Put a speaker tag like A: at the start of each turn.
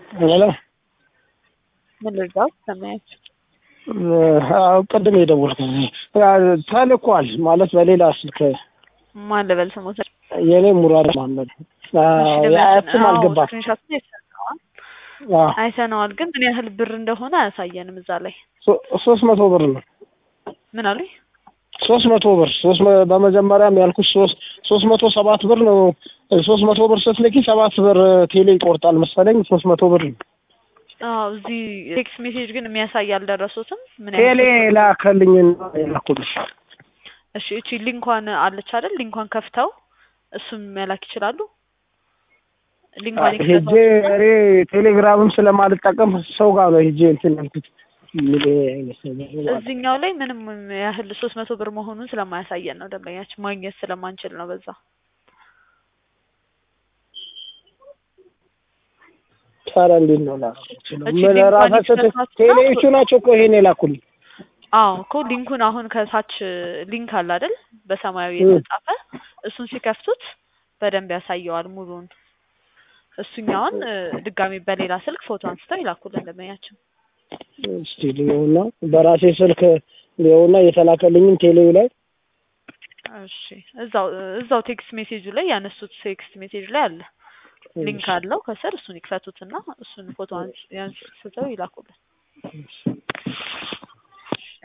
A: ሄሎ
B: ምን ልርዳው? ሰማያችሁ?
A: አዎ ቅድም የደወልኩት ተልኳል ማለት በሌላ ስልክ
B: ማን ልበል ስሞት?
A: የኔ ሙራድ መሀመድ የአያትም አልገባም።
B: ስክሪንሾት አይተነዋል፣ ግን ምን ያህል ብር እንደሆነ አያሳየንም እዛ ላይ።
A: ሶስት መቶ ብር ነው።
B: ምን አሉኝ?
A: ሶስት መቶ ብር ሶስት መ- በመጀመሪያም ያልኩት ሶስት ሶስት መቶ ሰባት ብር ነው። ሶስት መቶ ብር ስትልኪ ሰባት ብር ቴሌ ይቆርጣል መሰለኝ። ሶስት መቶ ብር ነው።
B: አዎ እዚህ ቴክስት ሜሴጅ ግን የሚያሳይ አልደረሱትም። ምን
A: ቴሌ
B: ያህል
A: ላከልኝ የላኩልሽ።
B: እሺ፣ እቺ ሊንኳን አለች አይደል? ሊንኳን ከፍተው እሱም መላክ ይችላሉ። ሊንኳን
A: ሄጄ
B: ይከፈቱ።
A: እኔ ቴሌግራምም ስለማልጠቀም ሰው ጋር ነው ሄጄ እንትን ያልኩት። ምን አይነት ነገር ነው?
B: እዚህኛው ላይ ምንም ያህል ሶስት መቶ ብር መሆኑን ስለማያሳየን ነው ደንበኛችን ማግኘት ስለማንችል ነው በዛ
A: ታዲያ እንዴት ነው ላደርገው የምችለው?
B: እቺ
A: ምን
B: ሊንኳን
A: ራሳቸው ቴ-
B: ይክፈቷትና-
A: ቴሌዎቹ ናቸው እኮ ይሄን የላኩልኝ።
B: አዎ እኮ ሊንኩን አሁን ከታች ሊንክ አለ አይደል? በሰማያዊ
A: እ።
B: የተጻፈ እሱን ሲከፍቱት በደንብ ያሳየዋል ሙሉን። እሱኛውን እ፣ ድጋሚ በሌላ ስልክ ፎቶ አንስተው ይላኩልን ደንበኛችን።
A: እስቲ ሊሆና በራሴ ስልክ ሊሆና የተላከልኝም ቴሌው ላይ
B: እሺ እዛው እዛው ቴክስት ሜሴጁ ላይ ያነሱት ቴክስት ሜሴጅ ላይ አለ ሊንክ አለው ከስር እሱን ይክፈቱትና እሱን ፎቶ አንስ- ያንስተው ይላኩልን።